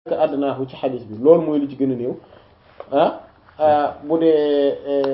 adnaahu ci xadis bi loolu mooy li ci gën a néew ah bu dee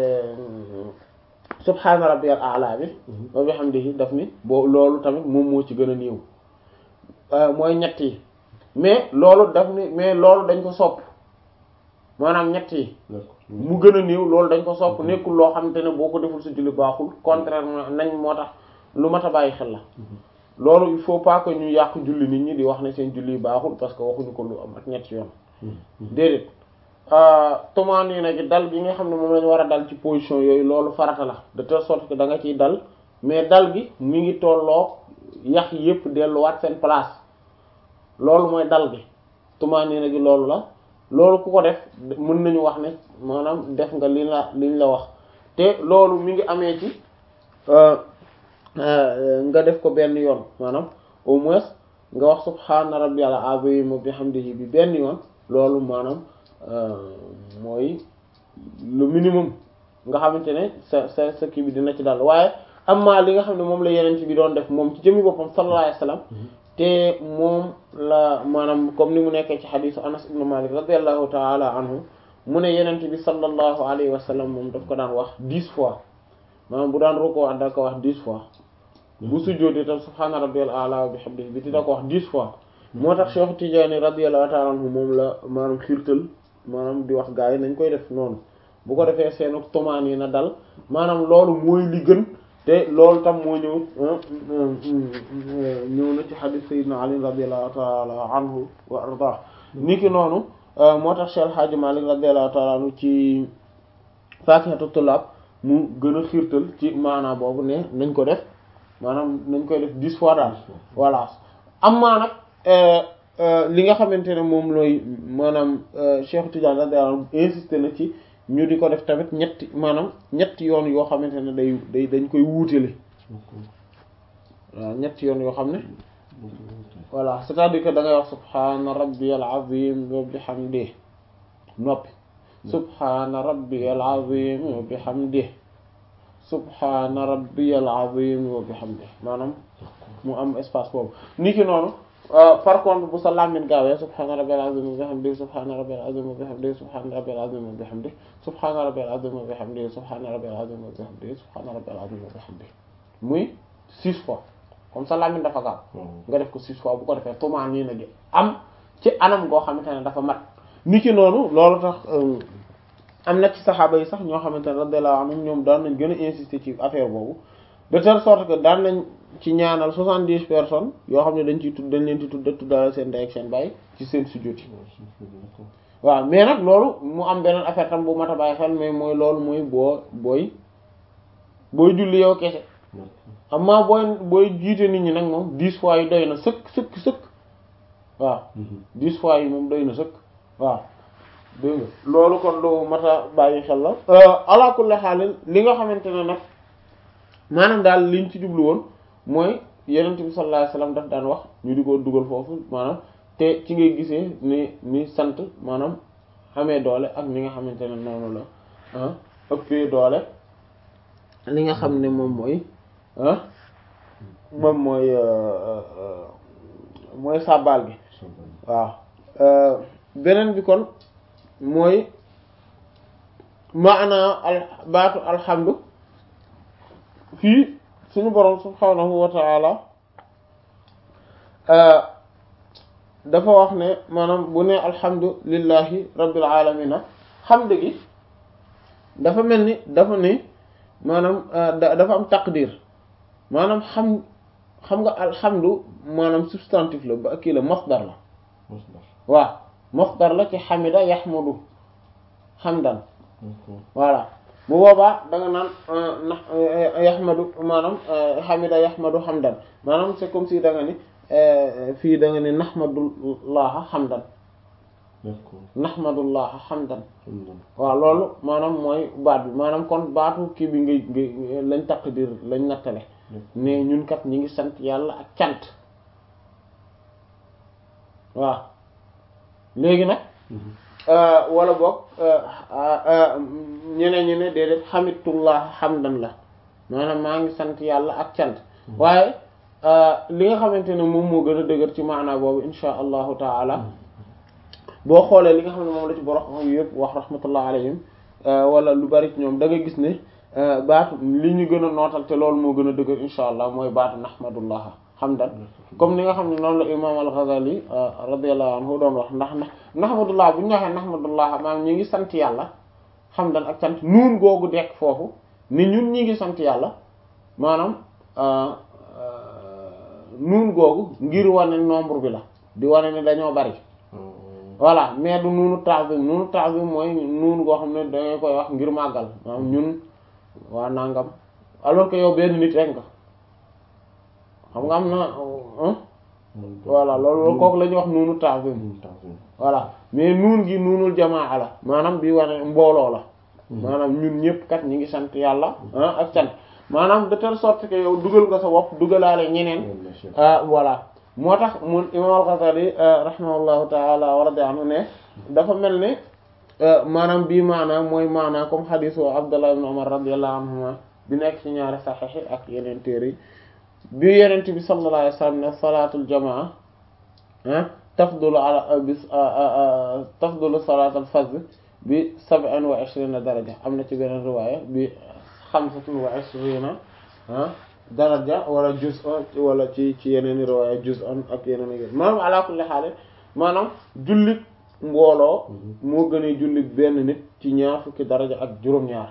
subhaana rabbiyal a'la bi wa bihamdihi daf ni boo loolu tamit moom moo ci gën a néew mooy ñett yi mais loolu daf ni mais loolu dañ ko sopp maanaam ñett yi mu gën a néew loolu dañ ko sopp nekkul loo xamante ne boo ko deful sa julli baaxul contrairement nañ moo tax lu mat a bàyyi xel la loolu il faut pas que ñu yàq julli nit ñi di wax ne seen julli baaxul parce que waxuñu ko lu am ak ñetti yoon déedéet tumaaniina gi dal gi nga xam ne moom lañu war a dal ci position yooyu loolu farata la de telle sorte que da nga ciy dal mais dal gi mi ngi tolloo yax yépp delluwaat seen place loolu mooy dal gi tumaaniina gi loolu la loolu ku ko def mën nañu wax ne maanaam def nga li la liñ la wax te loolu mi ngi amee ci nga def ko benn yoon maanaam au moins nga wax subhaana rabbiyal azim wa bihamdihi bi benn yoon loolu maanaam mooy le minimum nga xamante ne sa sa sa kii bi dina ci dal waaye amma li nga xam ne moom la yeneen ci bi doon def moom ci jëmmi boppam sallallahu alayhi wasallam te moom la maanaam comme ni mu nekkee ci xadisu anas ibn malik radiallahu taala anhu mu ne yeneen bi sallallahu alayhi wasallam moom daf ko daan wax dix fois maanaam bu daan rukkoo da ko wax dix fois bu sujjóotee tam subhaana rabbiyal a'la wa bihamdihi bi dina ko wax dix fois moo tax Cheikh Tidiane radiyallahu ta'ala anhu moom la maanaam xiirtal maanaam di wax gaa yi nañ koy def noonu bu ko defee seenu tomaan yi na dal maanaam loolu mooy li gën te loolu tam moo ñëw ñëw na ci hadith sayyidina Ali radiyallahu ta'ala anhu wa ardah ni ki noonu moo tax Cheikh Hadji Malick radiyallahu ta'ala anhu ci Faakihatu Tullaab mu gën a xiirtal ci maanaa boobu ne nañ ko def maanaam nañ koy def dix fois daal voilà am maa nag li nga xamante ne moom looy maanaam Cheikh Tidiane radiyallahu anhu insisté na ci ñu di ko def tamit ñetti maanaam ñetti yoon yoo xamante ne day day dañ koy wuutale waaw ñetti yoon yoo xam ne voilà c'est-à-dire que da ngay wax subhaana rabbiyal azim wa bihamdihi noppi subhaana rabbiyal azim wa bihamdihi subhaana rabbiyal azim wa bihamdihi maanaam mu am espace boobu niki noonu par contre bu sa làmmiñ gaawee subhaana rabbiyal azim wa bihamdihi subhaana rabbiyal azim wa bihamdihi subhaana rabbiyal azim wa bihamdihi subhaana rabbiyal azim wa bihamdihi subhaana rabbiyal azim wa bihamdihi subhaana rabbiyal azim wa bihamdihi muy six fois comme sa làmmiñ dafa gaaw nga def ko six fois bu ko defee tumaan nii na gi am ci anam goo xamante ne dafa mat niki noonu loolu tax am na ci saxaaba yi sax ñoo xamante ne radiyallahu anhum ñoom daan nañ gën a insister ci affaire boobu de telle sorte que daan nañ ci ñaanal soixante-dix personnes yoo xam ne dañ ciy tudd dañ leen ci tudd tuddaale seen ndey ak seen baay ci seen sujjóot yi waaw mais nag loolu mu am beneen affaire tam bu mat a bàyyi xel mais mooy loolu mooy boo booy booy julli yow kese amma booy booy jiite nit ñi nag moom dix fois yi doy na sëkk sëkk sëkk waaw dix fois yi moom doy na sëkk waaw dégg nga loolu kon lu mat a bàyyi xel la ala kulli xaalin li nga xamante ne nag maanaam daal liñ ci jublu woon mooy yenent bi sallallahu alayhi wasallam daf daan wax ñu di ko dugal foofu maanaam te ci ngay gisee ni ni sant maanaam xamee doole ak ni nga xamante ne noonu la ëppee doole li nga xam ne moom mooy moom mooy mooy sàbbaal gi waaw beneen bi kon mooy maana al baatu alhamdu fii suñu boroom subhaanahu wa ta'ala dafa wax ne maanaam bu ne alhamdu lillahi rabbil alamina xamd gi dafa mel ni dafa ni maanaam dafa am taqdir maanaam xam xam nga alhamdu maanaam substantif la ba kii la masdar la waaw masdar la ci xamida yaxmudu xamdan voilà bu boobaa da nga naan na yaxmadu maanaam xamida yaxmadu xamdan maanaam c'est comme si da nga ni fii da nga ni naxmadullaha xamdan naxmadullaha xamdan waaw loolu maanaam mooy baat bi maanaam kon baatu kii bi ngay ngay lañ taqdir lañ nattale ne ñun kat ñi ngi sant yàlla ak cant waaw léegi nag wala boog ñeneen ñi ne déedéet xamitullah xamdan la maanaam maa ngi sant yàlla ak cant waaye li nga xamante ne moom moo gën a dëgër ci maanaa boobu insha allahu taala boo xoolee li nga xam ne moom la ci borom xam yëpp wax rahmatullah alayhim wala lu bari ci ñoom da nga gis ne baatu li ñu gën a nootal te loolu moo gën a dëgër insha allah mooy baatu nahmadullah hamdan comme ni nga xam ne noonu la imam al-Ghazali radiyallahu anhu doon wax ndax ndax nahmadullah bu ñu waxee nahmadullah maanaam ñu ngi sant yàlla hamdan ak sant nuun googu dekk foofu ni ñun ñi ngi sant yàlla maanaam nuun googu ngir wane nombre bi la di wane ni dañoo bari voilà mais du nuunu ta'zim nuunu ta'zim mooy nuun goo xam ne dangay koy wax ngir màggal maanaam ñun waa nangam alors que yow benn nit rek nga xam nga am na voilà loolu kooku la ñuy wax nuunu ta'zim voilà mais nuun gi nuunul jamaa la maanaam bi wane mbooloo la maanaam ñun ñëpp kat ñi ngi sant yàlla ah ak sant maanaam de telle sorte que yow dugal nga sa bopp dugalaale ñeneen voilà moo tax mun imam al-Ghazali rahimahullahu taala wa radiya anhu ne dafa mel ne maanaam bii maanaam mooy maanaam comme xadisu Abdullah ibn Umar radiyallahu anhuma bi nekk ci ñaari saxiix yi ak yeneen téere yi bi yenent bi sallallahu alayhi wasallam ne salaatul jamaa ah tafdulu ala bi tafdulu salaatul fajr bi sab'in wa ishrina daraja am na ci beneen riwaaya bi xamsatun wa ishrina daraja wala juz'an wala ci ci yeneen i riwaaya juz'an ak yeneen i maanaam ala kulli haal maanaam jullit mbooloo moo gën a jullit benn nit ci ñaar fukki daraja ak juróom-ñaar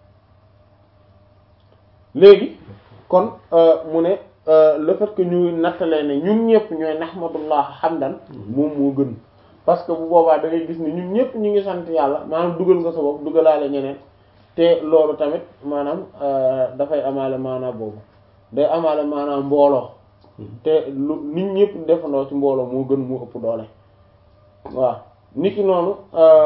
léegi kon mu ne le fait que ñu nattalee ne ñun ñëpp ñooy nahmadullah hamdan moom moo gën parce que bu boobaa da ngay gis ni ñun ñëpp ñu ngi sant yàlla maanaam dugal nga sa bopp dugalaale ñeneen te loolu tamit maanaam dafay amaale maanaam boobu day amaale maanaam mbooloo te lu nit ñëpp defandoo ci mbooloo moo gën mu ëpp doole waaw nit ki noonu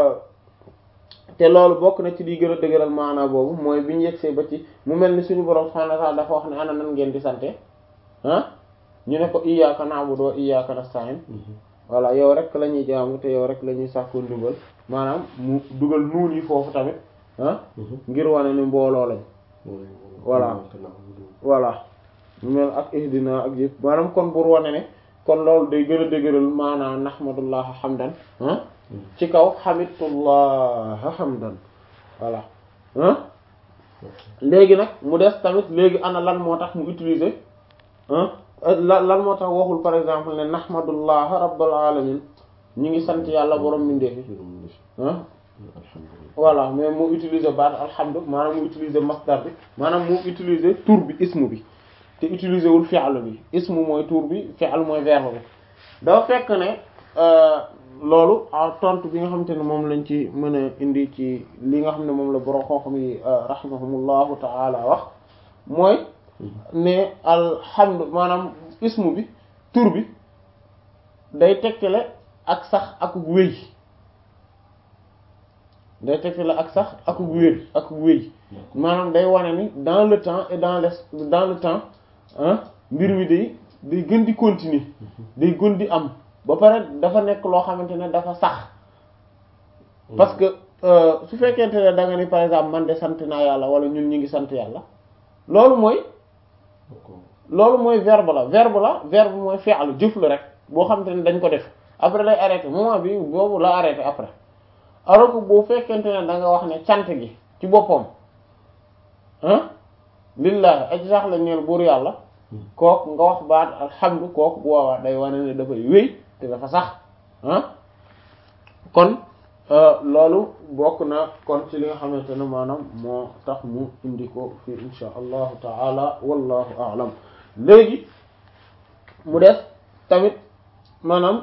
te loolu bokk na ci di gën a dëgëral maanaam boobu mooy bi ñu yegsee ba ci mu mel ni suñu borom subhanahu wa ta'ala dafa wax ne ana nan ngeen di sante ah ñu ne ko iyyaka na'budu wa iyyaka nasta'in voilà yow rek la ñuy jaamu te yow rek la ñuy sàkku ndimbal maanaam mu dugal nuun yi foofu tamit ah ngir wane ni mbooloo lañ voilà voilà mu mel ak ihdina ak yëpp maanaam kon pour wane ne kon loolu day gën a dëgëral maanaam nahmadullah hamdan ah ci kaw hamidullah hamdan voilà ah léegi nag mu des tamit léegi ana lan moo tax mu utiliser ah lan lan moo tax waxul par exemple ne nahmadullah rabbul alamin ñu ngi sant yàlla borom mindeefi ah voilà mais mu utiliser baat alhamdu maanaam mu utiliser masdar bi maanaam mu utiliser tur bi ismu bi te utiliser wul fi'l bi ismu mooy tur bi fi'l mooy verbe bi dafa fekk ne loolu tontu bi nga xamante ne moom lañ ci mën a indi ci li nga xam ne moom la borom xam-xam yi rahimahumullahu ta'ala wax mooy ne alhamdu maanaam ismu bi tur bi day tegtale ak sax ak wéy day tegtale ak sax ak wér ak wéy maanaam day wane ni dans le temps et dans le dans le temps ah mbir mi day day gën di continuer day gën di am ba pare dafa nekk loo xamante ne dafa sax parce que su fekkente ne da nga ni par exemple man de sant naa yàlla wala ñun ñi ngi sant yàlla loolu mooy loolu mooy verbe la verbe la verbe mooy fi'lu jëf la rek boo xamante ne dañ ko def après lay arrêté moment bi boobu la arrêté après alors que boo fekkente ne da nga wax ne cant gi ci boppam ah lillahi aj sax la ñeel buur yàlla kooku nga wax baat alhamdu kooku bu waawaa day wane ne dafay wéy te dafa sax ah kon loolu bokk na kon ci li nga xamante ne maanaam moo tax mu indi ko fii insha allahu taala wallahu a'lam léegi mu des tamit maanaam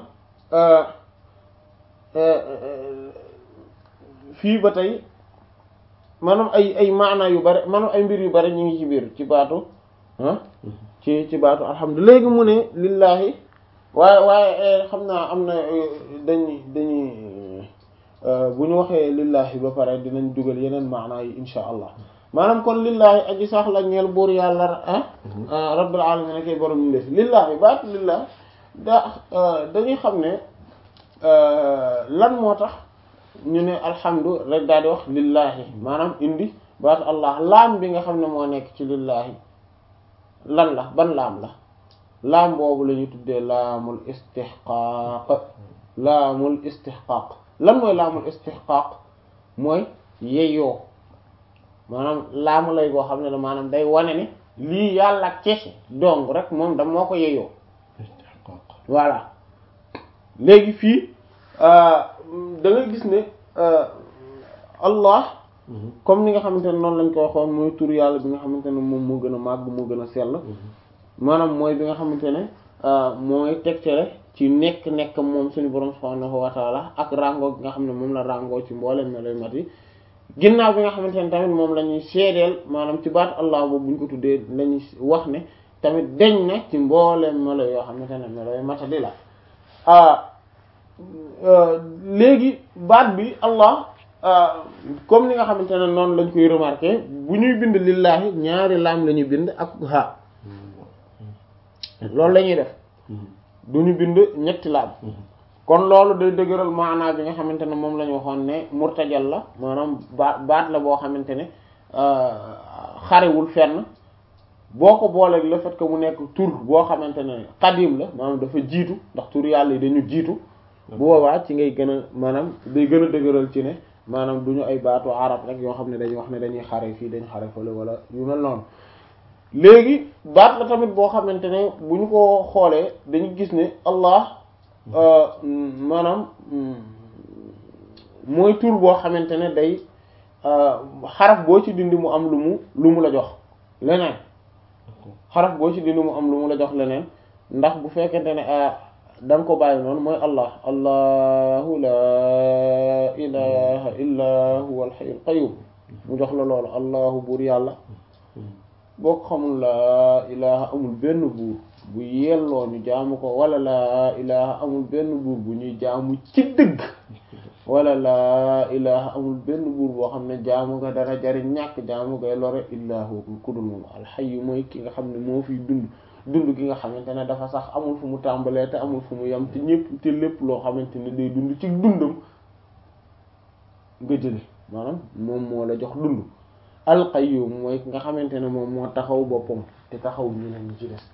fii ba tey maanaam ay ay maana yu bari maanaam ay mbir yu bari ñu ngi ci biir ci baatu ah ci ci baatu alhamdulilah léegi mu ne lillahi waaye waaye xam naa am na dañuy dañuy bu ñu waxee lillahi ba pare dinañ dugal yeneen maana yi insha allah maanaam kon lillahi aji sax la ñeel buur yàlla ah rabbil alamin akay borom ñu def lillahi baatu lillahi da dañuy xam ne lan moo tax ñu ne alhamdu rek daal di wax lillahi maanaam indi baatu allah laam bi nga xam ne moo nekk ci lillahi lan la ban laam la laam boobu la ñu tuddee laamul istihqaaq laamul istihqaq lan mooy laamul istihqaq mooy yeyoo maanaam laamu lay goo xam ne la maanaam day wane ni lii yàlla kese dong rek moom da moo ko yeyoo voilà léegi fii da ngay gis ne Allah comme ni nga xamante ne noonu lañ ko waxoon mooy tur yàlla bi nga xamante ne moom moo gën a màgg moo gën a sell maanaam mooy bi nga xamante ne mooy tegtale ci nekk-nekk moom suñu borom subhanahu wa taala ak rango bi nga xam ne moom la rango ci mboolem me lay mat yi ginnaaw bi nga xamante ne tamit moom la ñuy seedeel maanaam ci baat Allah boobu bu ñu ko tuddee lañuy wax ne tamit deñ na ci mboolem melo yoo xamante ne melo yu matadi la léegi baat bi Allah comme ni nga xamante ne noonu lañ koy remarquer bu ñuy bind lillaahi ñaari laam la ñuy bind ak ha loolu la ñuy def du ñu bind ñetti laam kon loolu day dëgëral maanaa bi nga xamante ne moom la ñu waxoon ne murtajal la maanaam baat baat la boo xamante ne xarewul fenn boo ko booleeg le fait que mu nekk tur boo xamante ne xadim la maanaam dafa jiitu ndax tur yàlla yi dañu jiitu bu boobaa ci ngay gën a maanaam day gën a dëgëral ci ne maanaam du ñu ay baatu arab rek yoo xam ne dañuy wax ne dañuy xare fii dañu xare fële wala yu mel noonu léegi baat la tamit boo xamante ne bu ñu ko xoolee dañu gis ne Allah maanaam mooy tur boo xamante ne day xaraf boo ci dindi mu am lu mu lu mu la jox leneen xaraf boo ci dindi mu am lu mu la jox leneen ndax bu fekkente ne da nga ko bàyyi noonu mooy allah allahu la ilaha illa huwa alhayyul qayyum mu jox la loolu allahu buur yàlla boo ko xamul laa ilaha amul benn buur bu yelloo ñu jaamu ko wala laa ilaha amul benn buur bu ñuy jaamu ci dëgg wala laa ilaha amul benn buur boo xam ne jaamu nga dara jariñ ñàkk jaamu ngay lore illahu ku dul moom alxayyu mooy ki nga xam ne moo fiy dund dund gi nga xamante ne dafa sax amul fu mu tàmbalee te amul fu mu yem te ñépp te lépp loo xamante ne day dund ci dundam nga jële maanaam moom moo la jox dund alqayyum mooy ki nga xamante ne moom moo taxaw boppam te taxaw ñeneen ñi ci des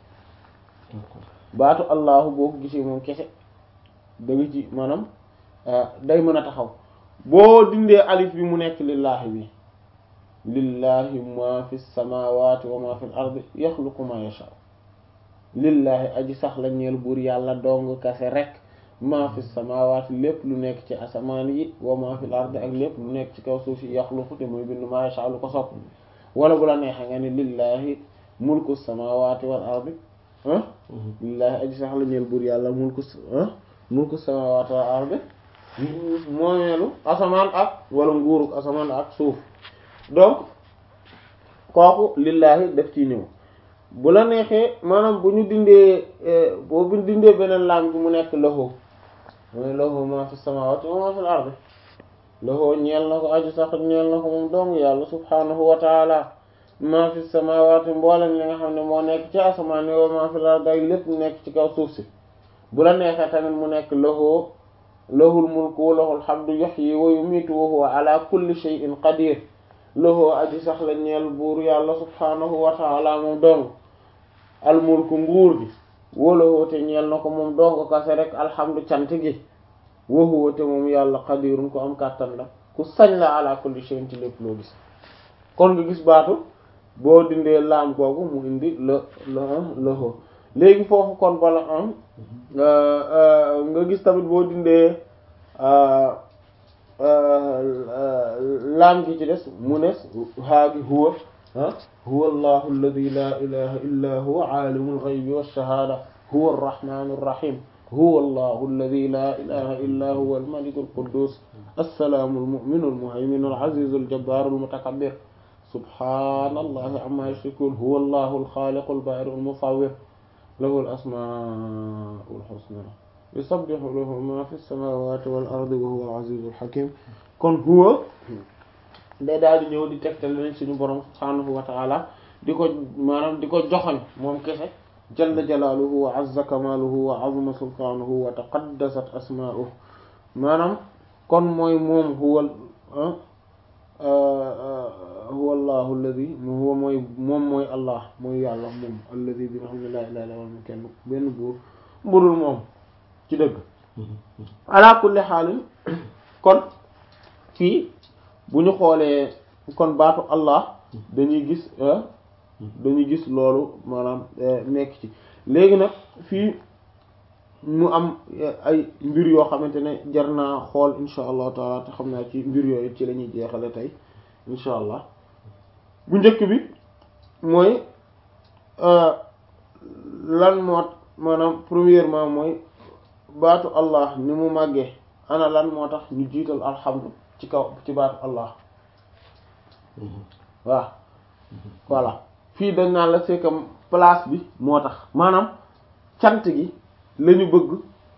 baatu allahu boo ko gisee moom kese da nga ci maanaam day mën a taxaw boo dindee alif bi mu nekk lillaahi bi lillahi ma fi samawati wa ma fi l ardi yaxluqu ma yasha lillahi aji sax la ñeel buur yàlla dong kase rek ma fi samawati lépp lu nekk ci asamaan yi wa ma fi l ardi ak lépp lu nekk ci kaw suuf si yaxluqu te muy bind ma yasha lu ko sopp wala bu la neexee nga ni lillahi mulku samawati wal ardi ah lillahi aji sax la ñeel buur yàlla mulku ah mulku samawati wal ardi moomeelu asamaan ak wala nguuruk asamaan ak suuf donc kooku lillahi def ci ñëw bu la neexee maanaam bu ñu dindee boo bu dindee beneen laam bi mu nekk lahu mooy lahu ma fi samawati wa ma fil ardi lahu ñeel na ko aju sax ñeel na ko moom dong yàlla subhanahu wa taala ma fi samawati mboolem li nga xam ne moo nekk ci asamaan wa ma fil ardi ak lépp nekk ci kaw suuf si bu la neexee tamit mu nekk lahu lahul mulku wa lahul hamdu yuhyi wa yumiitu wa huwa ala kulli shay'in qadir lahu aji sax la ñeel buur yàlla subhanahu wa ta'ala moom dong al mulku nguur gi wa lahu te ñeel na ko moom dong kase rek alhamdu cant gi wa huwa te moom yàlla qadirun ko am kàttan la ku sañ la ala kulli shay'in ci lépp loo gis kon nga gis baatu boo dindee laam googu mu indi la la lahu léegi foofu kon bala am nga gis tamit boo dindee laam gi ci des mu ne haagi huwa huwa allahu alladi la ilaha illa huwa aalimu alghaybi walshahada huwa arrahmanu arrahim huwa allahu alladi la ilaha illa huwa almaliku alquddus assalaamu almuminu almuhayminu alazizu aljabbaru almutakabbir subhanallahi amma yushrikun huwa allahu alxaaliqu albari'u almusawwir lahu al-asmaa'u al-husnaa yusabbihu lahu maa fi as-samaawaati wal ardi wa huwa al-aziizu al-hakiim kon huwa day daal di ñëw di tegtal leen suñu borom subhaanahu wa ta'aala di ko maanaam di ko joxoñ moom kese jalla jalaaluhu wa azza kamaaluhu wa azuma sultaanuhu wa taqaddasat asmaa'uhu maanaam kon mooy moom huwa huwa allahu alladi huwa mooy moom mooy allah mooy yàlla moom alladi bi nga xam ne laa ilaaha illa huwa kenn benn buur budul moom ci dëgg ala kulli xaalin kon fii bu ñu xoolee kon baatu Allah dañuy gis dañuy gis loolu maanaam nekk ci léegi nag fii mu am ay mbir yoo xamante ne jar naa xool insha allahu taala te xam naa ci mbir yooyu ci la ñuy jeexale tey insha allah bu njëkk bi mooy lan moo maanaam premièrement mooy baatu Allah ni mu màggee ana lan moo tax ñu jiital alhamdu ci kaw ci baatu Allah waaw voilà fii dañ naan la c'est que place bi moo tax maanaam cant gi lañu bëgg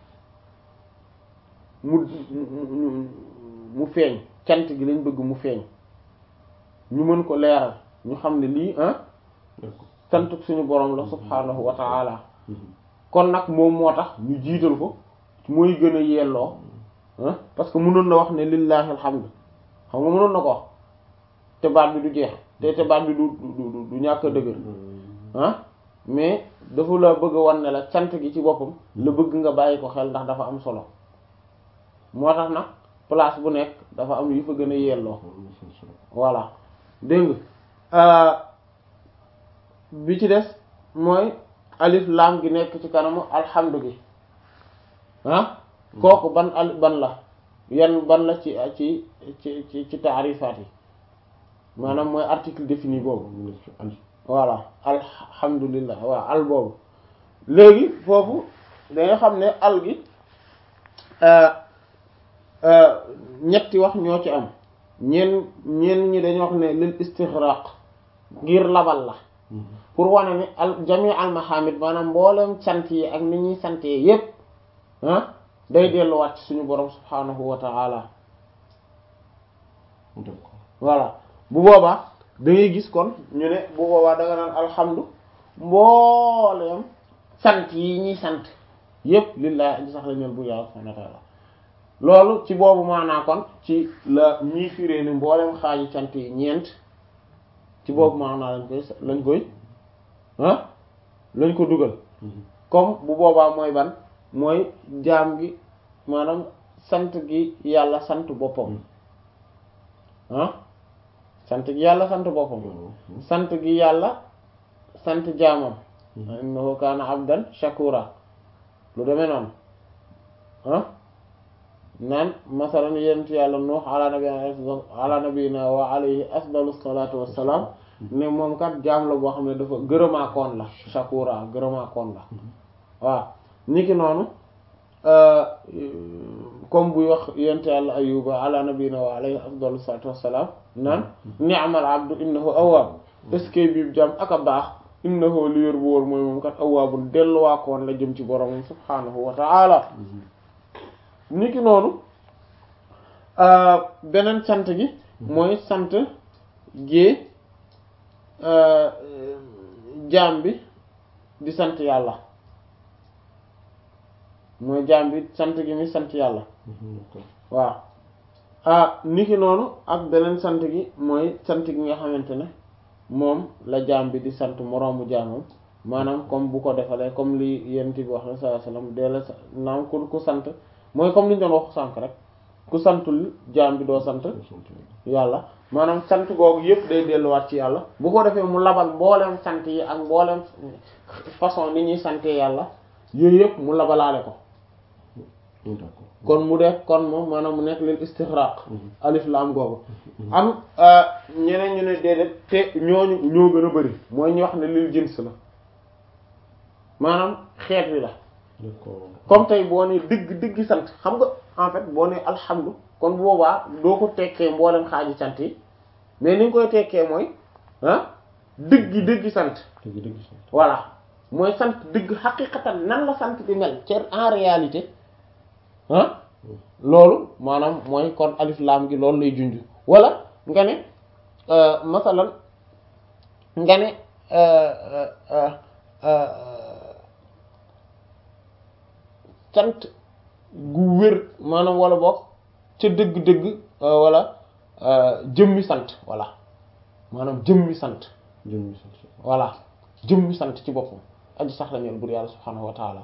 mu mu feeñ cant gi lañ bëgg mu feeñ ñu mën ko leeral ñu xam ne lii ah cant suñu borom la subhaanahu wa ta'ala kon nag moom moo tax ñu jiital ko mooy gën a yelloo ah parce que mënoon na wax ne lillahi alhamdu xam nga mënoon na ko wax te baat bi du jeex te te baat bi du du du ñàkk a dëgër ah mais dafa la bëgg a wan ne la cant gi ci boppam la bëgg nga bàyyi ko xel ndax dafa am solo moo tax nag place bu nekk dafa am yu fa gën a yelloo voilà dégg nga bi ci des mooy alif laam gi nekk ci kanamu alhamdu gi ah kooku ban al ban la yan ban la ci ci ci ci ci taarifaat yi maanaam mooy article défini boobu voilà alhamdulillah waaw al boobu léegi foofu danga xam ne al gi ñetti wax ñoo ci am ñeen ñeen ñi dañu wax ne lil istighraq ngir labal la pour wane ne al jami al mahamid maanaam mboolem sant yi ak ni ñuy santee yépp ah day delluwaat ci suñu borom subhanahu wa ta'ala voilà bu boobaa da ngay gis kon ñu ne bu boobaa da nga naan alhamdu mbooleem sant yi ñuy sant yépp lillahi aji sax la ñel bu yàlla subhanahu wa ta'ala loolu ci boobu maanaa kon ci la ñii firée ni mbooleem xaaji sant yi ñeent ci boobu maanaa lañ koy lañ koy ah lañ ko dugal comme bu boobaa mooy ban mooy jaam gi maanaam sant gi yàlla sant boppam ah sant gi yàlla sant boppam sant gi yàlla sant jaamam innahu kaana abdan shakura lu demee noonu ah naan masalan yent yàlla nuux ala nabiyina ala nabiyina wa alayhi afdalu salatu wassalaam ne moom kat jaam la boo xam ne dafa gërëmaakoon la shakura gërëmaakoon la waaw niki noonu comme buy wax yent yàlla ayuba ala nabiyina wa alayhi afdalu salatu wassalaam naan ni'mal abdu innahu awwaab est-ce que bii jaam ak a baax innahu li yor bu wóor mooy moom kat awwaabun delluwaakoon la jëm ci boromam subhaanahu wa ta'ala niki noonu beneen sant gi mooy sant gi jaam bi di sant yàlla mooy jaam bi sant gi mi sant yàlla waaw ah niki noonu ak beneen sant gi mooy sant gi nga xamante ne moom la jaam bi di sant moroomu jaamam maanaam comme bu ko defalee comme li yent bi wax na sallallahu alayhi wasallam dee la naam ku ku sant mooy comme li ñu doon wax sànk rek ku santul jaam bi doo sant yàlla maanaam sant googu yëpp day delluwaat ci yàlla bu ko defee mu labal mbooleem sant yi ak mbooleem façon ni ñuy sante yàlla yooyu yëpp mu labalaale ko kon mu def kon moom maanaam mu nekk leen istixraq alif laam googu am ñeneen ñu ne déedéet te ñooñu ñoo gën a bari mooy ñu wax ne lil jins la maanaam xeet wi la comme tey boo ne dëgg dëgg sant xam nga en fait boo ne alhamdu kon boobaa doo ko tekkee mboolem xaaji sant yi mais ni nga koy tekkee mooy ah dëgg dëgg sant voilà mooy sant dëgg xaqiqatan nan la sant di mel ci en réalité ah loolu maanaam mooy kon alif laam gi loolu lay junj wala nga ne masalan nga ne cant gu wér maanaam wala boog ca dëgg-dëgg wala jëmmi sant voilà maanaam jëmmi sant jëmmi sant voilà jëmmi sant ci boppam aji sax la ñeel bur yàlla subhaanahu wa taala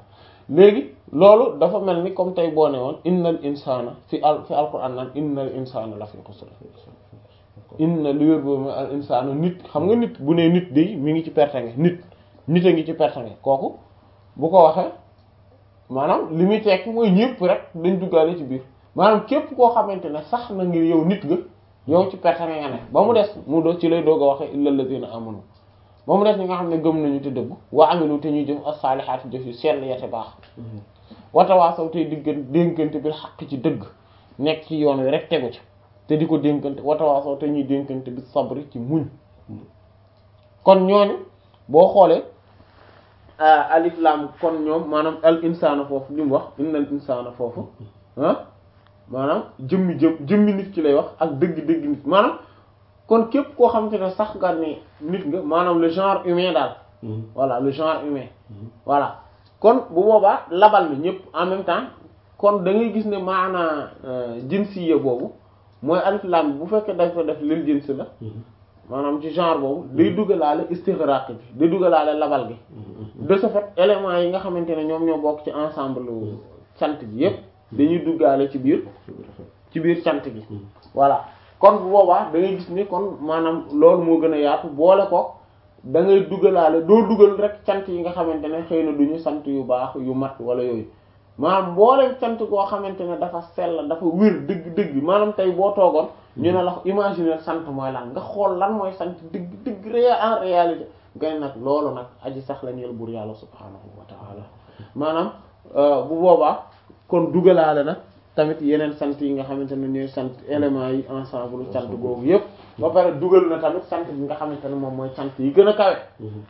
léegi loolu dafa mel ni comme tey boo ne woon innal insana fi al fi alquran naan innal insana la fi xusr inna li wér boobu al insana nit xam nga nit bu ne nit di mi ngi ci pertange nit nit a ngi ci pertange kooku bu ko waxee maanaam li muy tekki mooy ñëpp rek dañ duggaale ci biir maanaam képp koo xamante ne sax na ngir yow nit nga yow ci pertange nga ne ba mu des mu do ci lay doog a waxee illal ladina amanu ba mu des ñi nga xam ne gëm nañu te dëgg wa amilu te ñuy jëf as-salihaati jëf yu sell ya te baax watawaasaw tey diggan dénkante bil xaq ci dëgg nekk ci yoon wi rek tegu ci te di ko dénkante watawaasaw te ñuy dénkante bi sabri ci muñ kon ñooñu boo xoolee alif lam kon ñoom maanaam al insaana foofu li mu wax innal insaana foofu ah maanaam jëmmi jëm jëmmi nit ki lay wax ak dëgg-dëgg nit maanaam kon képp koo xamante ne sax nga ne nit nga maanaam le genre humain daal voilà le genre humain voilà kon bu boobaa labal na ñëpp en même temps kon da ngay gis ne maanaa jinsiya boobu mooy alif lam bu fekkee dañ ko def lil jins la maanaam ci genre boobu day duggalaale istighraq bi day duggalaale labal gi de ce fait éléments yi nga xamante ne ñoom ñoo bokk ci ensemble cant gi yépp dañuy duggaale ci biir ci biir cant gi voilà kon bu boobaa da ngay gis ni kon maanaam loolu moo gën a yaatu boole ko da ngay duggalaale doo dugal rek cant yi nga xamante ne xëy na duñu sant yu baax yu mat wala yooyu maanaam mbooleem cant goo xamante ne dafa sell dafa wér dëgg-dëgg maanaam tey boo toogoon ñu ne la imaginer sant mooy lan nga xool lan mooy sant dëgg dëgg réel en réalité nga nag loolu nag aji sax la ñeel buur yàlla subhaanahu wa ta'ala maanaam bu boobaa kon dugalaale nag tamit yeneen sant yi nga xamante ne ñooy sant éléments yi ensemble sant googu yépp ba pare dugal na tamit sant bi nga xamante ne moom mooy sant yi gën a kawe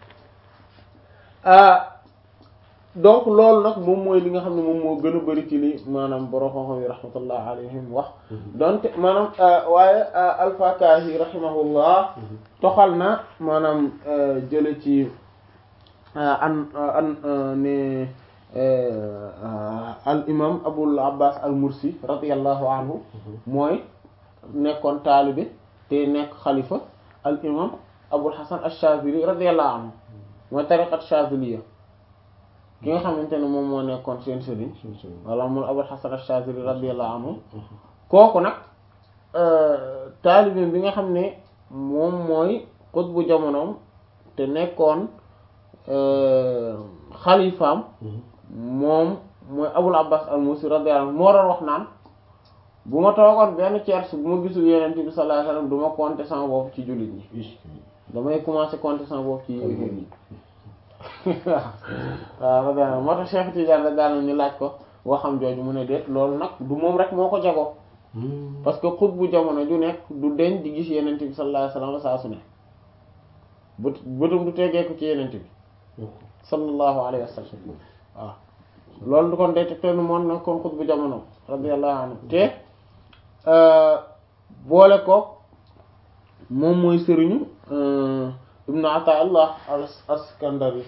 donc loolu nag moom mooy li nga xam ne moom moo gën a bari ci li maanaam borom xam-xam yi rahmatullah alayhim wax donte maanaam waaye al-Fakahi rahimahullah toxal na maanaam jële ci an an ne al imam Abul Abbas al Mursi radiyallahu anhu mooy nekkoon taalibe te nekk xalifa al imam Abul Hasan ash-Shazili radiyallahu anhu mooy tariqat Shaziliya ki nga xamante ne moom moo nekkoon seen sëriñ walla mun Abul Hasan ash-Shazili radiyallahu anhu kooku nag taalibe bi nga xam ne moom mooy xutbu jamonoom te nekkoon xalifaam moom mooy Abul Abbas al-Musi radiyallahu anhu moo doon wax naan bu ma toogoon benn tiers bu ma gisul Yonent bi sallallahu alayhi wasallam du ma compter sama bopp ci jullit ñi damay commencer compter sama bopp ci yéeféer ñi waaw radiyallahu moo tax Cheikh Tidiane rek daal ñu laaj ko waxam jooju mu ne déet loolu nag du moom rek moo ko jagoo parce que xut bu jamono ju nekk du deñ di gis Yonent bi sallallahu alayhi wasallam saa su ne bët bëtum du tegee ko ci Yonent bi sallallahu alayhi wasallam waaw loolu du kon day teg te moom nag kon xut bu jamono radiyallahu anhu te boole ko moom mooy sëriñu ibnu Ata'illah al-Askandari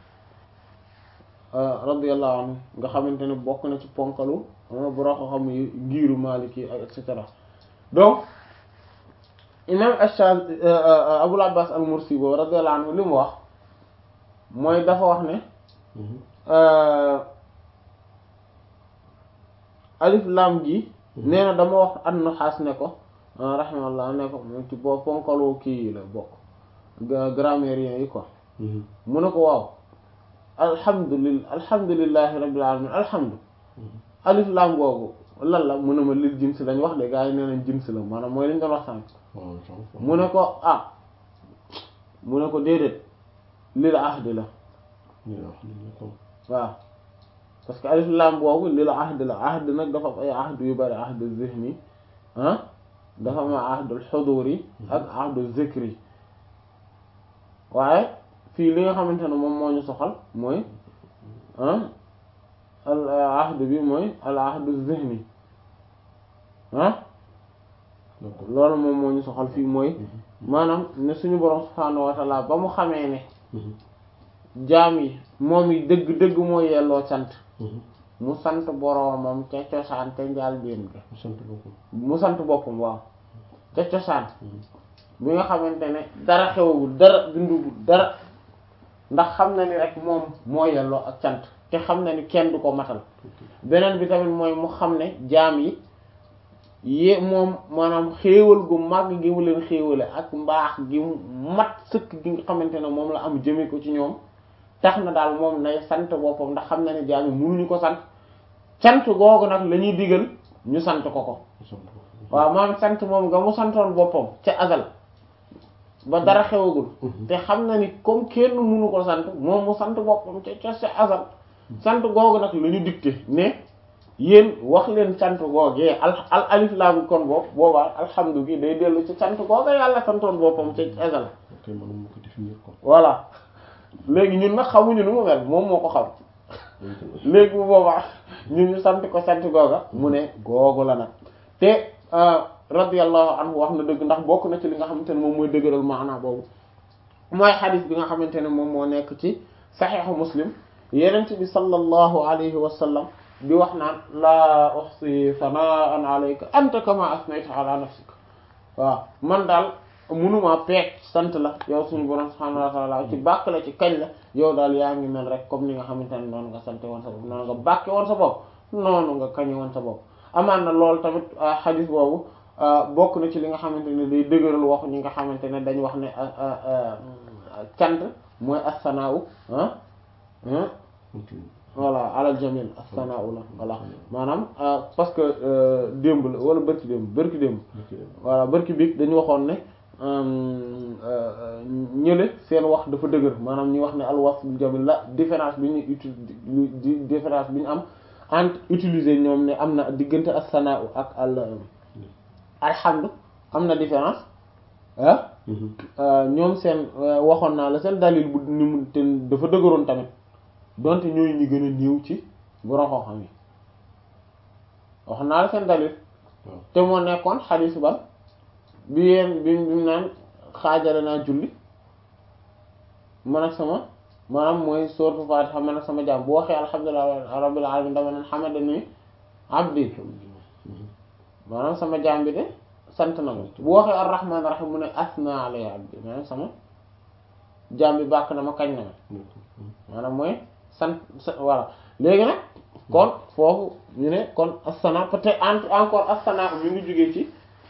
radiyallahu anhu nga xamante ne bokk na ci ponkalu boroo ko xam yi ngiiru Maliki ak et cetera donc imam Ash-Shazi Abul Abbas al-Mursi boobu radiyallahu anhu li mu wax mooy dafa wax ne alif lam gi nee na dama wax an-Nuhaas ne ko rahimahullah ne ko mu ci boo ponkalu kii la bokk grammairien yi quoi mu ne ko waaw alhamdulillah alhamdulillahi rabbil alamin alhamdu alif lam googu lan la mu ne ma lil jins lañ wax de gaa yi nee nañ jins la maanaam mooy lañ doon wax sànq mu ne ko ah mu ne ko déedéet lil ahdi la waaw parce que alif lam boobu lil ahdi la ahdi nag dafa am ay ahdu yu bari ahdu zihni ah dafa am ahdul xuduri ak ahdu zikri waaye fii li nga xamante ne moom moo ñu soxal mooy ah al ahdu bi mooy al ahdu zihni ah loolu moom moo ñu soxal fii mooy maanaam ne suñu borom subhaanahu wa ta'ala ba mu xamee ne jaam yi moom yi dëgg dëgg moo yelloo sant mu sant boroomam ca cosaan ca njaal biin ga mu sant boppam waaw ca cosaan bi nga xamante ne dara xewagul dara bindugul dara ndax xam na ni rek moom moo yelloo ak cant te xam na ni kenn du ko matal beneen bi tamit mooy mu xam ne jaam yi yé moom maanaam xéewal gu màgg gi mu leen xéewale ak mbaax gi mu mat sëkk gi nga xamante ne moom la am jëme ko ci ñoom tax na daal moom nay sant boppam ndax xam na ne jaam yi mënuñu ko sant sant googu nag la ñuy digal ñu sant ko ko waaw maam sant moom nga mu santoon boppam ca azal ba dara xewagul te xam na ni comme kenn mënu ko sant moom mu sant boppam ca ca ca azal sant googu nag la ñu dicté ne yéen wax leen sant googee al al alif laam kon boobu boobaa alhamdu gi day dellu ci sant googa yàlla santoon boppam ca azal voilà léegi ñun nag xamuñu nu mu mel moom moo ko xam léegi bu boobaa ñun ñu sant ko sant googa mu ne googu la nag te radiyallahu anhu wax na dëgg ndax bokk na ci li nga xamante ne moom mooy dëgëral maanaa boobu mooy xadis bi nga xamante ne moom moo nekk ci saxiixu muslim yenent bi sallallahu alayhi wa sallam di wax naan laa uhsi sanaan alayka anta kama asnayta ala nafsik waaw man daal mënuma peek sant la yow suñu borom subhanahu wa ta'ala ci bàkk la ci kañ la yow daal yaa ngi mel rek comme ni nga xamante ne noonu nga sante woon sa bopp noonu nga bàkke woon sa bopp noonu nga kañe woon sa bopp amaan na loolu tamit xadis boobu bokk na ci li nga xamante ne day dëgëral waxu ñi nga xamante ne dañ wax ne cant mooy as-sana'u ah voilà alal jamil as-sana'u la voilà maanaam parce que démb la wala bërki démb bërki démb voilà bërki biig dañu waxoon ne ñële seen wax dafa dëgër maanaam ñu wax ne al wasful jamil la différence bi ñu uti différence bi ñu am entre utiliser ñoom ne am na diggante as-sana'u ak al alhamdu am na différence ah ñoom seen waxoon naa la seen dalil bu ni mu te dafa dëgëroon tamit donte ñooy ñi gën a néew ci borom xam-xam yi waxoon naa la seen dalil te moo nekkoon xadiis ba bi yeen bi bi mu naan xaajale naa julli man ak sama maanaam mooy sourate Fatiha man ak sama jaam bu waxee alhamdulillahi rabbil alamin dama naan hamadani abdi maanaam sama jaam bi de sant na ma bu waxee ar-rahman ar-rahim mu ne asna alayya abdi maanaam sama jaam bi bàkk na ma kañ na ma maanaam mooy sant voilà léegi nag kon foofu ñu ne kon as-sana peut-être encore as-sana mi ngi jógee ci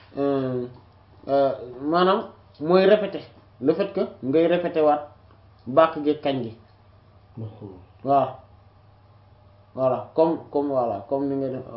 maanaam mooy répéter le fait que ngay répéter waat bàkk gi kañ gi waaw voilà comme comme voilà comme ni nga def